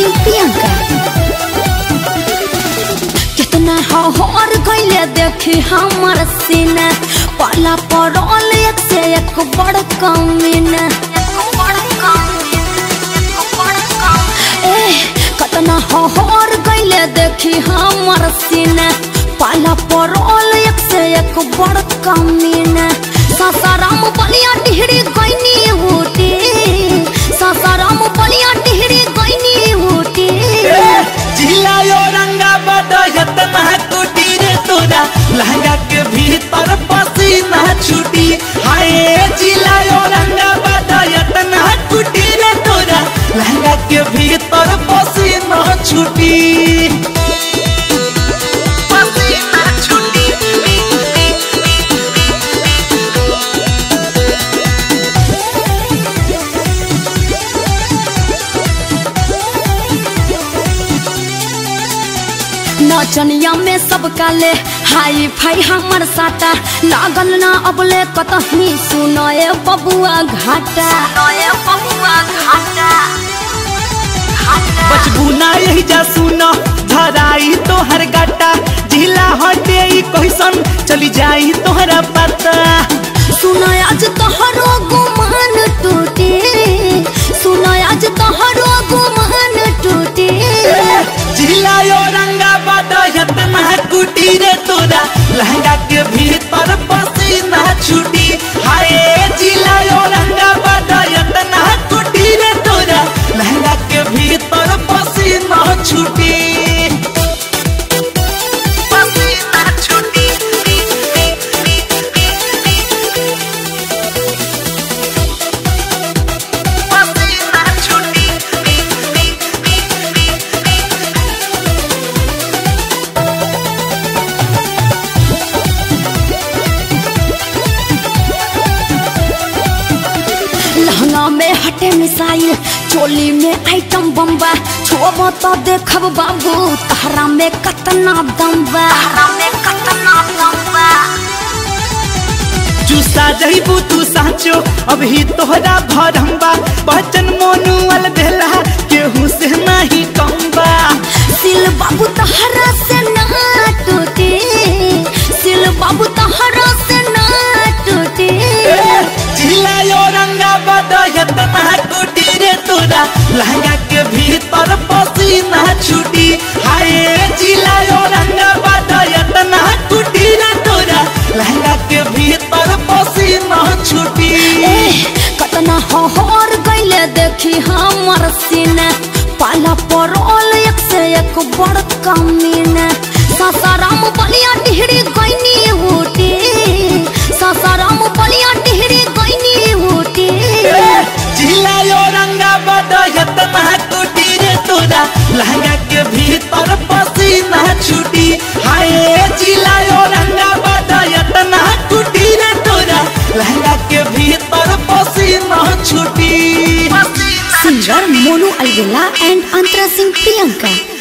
सिंह प्रियंका कितना हर गईले देखी हमर सीना पाला पड़ल एक से एक बड़ कमीना ए कितना हर गईले देखी हमर सीना पाला पड़ल एक से एक बड़ कमीना सासाराम बलिया टिहरी गईनी होती सासाराम बलिया टिहरी गईनी होती जिला औरंगाबाद यतना कुटी रे तोरा लहंगा के भीतर पसीना छुटी हाय जिला औरंगाबाद यतना कुटी रे तोरा लहंगा के भीतर पसीना छुटी पसीना छुटी नचनिया में सब काले हाई फाई हमर साटा लागल ना अबले कतही सुनए बबुआ घाटा बचबू ना यही जा सुनो धराई तोहर गाटा जिला हटे ई कैसन चली जाई तोहरा पता सुन आज तोहरो गुमान टूटे सुन आज तोहरो गुमान टूटे जिला औरंगाबाद यतना कुटी रे तोरा लहंगा के भीतर पसीना छुटी हाय जिला औरंगाबाद यतना कुटी रे तोरा लहंगा के भीतर पसीना छुटी पसीना छुटी पसीना छुटी लहंगा में हटे मिसाइल चोली में आइटम बम्बा छोब तो देखब बाबू तहरा में कतना दम्बा चूसा जइबू तू साचो अभी तोहरा भरम्बा बचन मोनुअल देला केहू से नहीं कम्बा सिल बाबू तहरा से ना टूटे सिल बाबू तहरा से ना टूटे जिला औरंगाबाद यतना कुटी रे तोरा लहंगा के भीतर पसीना छुटी हाय जिला औरंगाबाद यतना कुटी रे तोरा लहंगा के भीतर पसीना छुटी ए कतना हर गईले देखी हमर सीने पाला पड़ल एक से एक बड़ कमीने सासाराम बलिया टिहरी गईनी होती सासाराम बलिया टिहरी गईनी होती जिला औरंगाबाद यतना कुटी रे तोरा लहंगा के भीतर पसीना छुटी हाय जिला औरंगाबाद यतना कुटी रे तोरा लहंगा के भीतर पसीना छुटी सिंगर मोनू अलवेला एंड अंतरा सिंह प्रियंका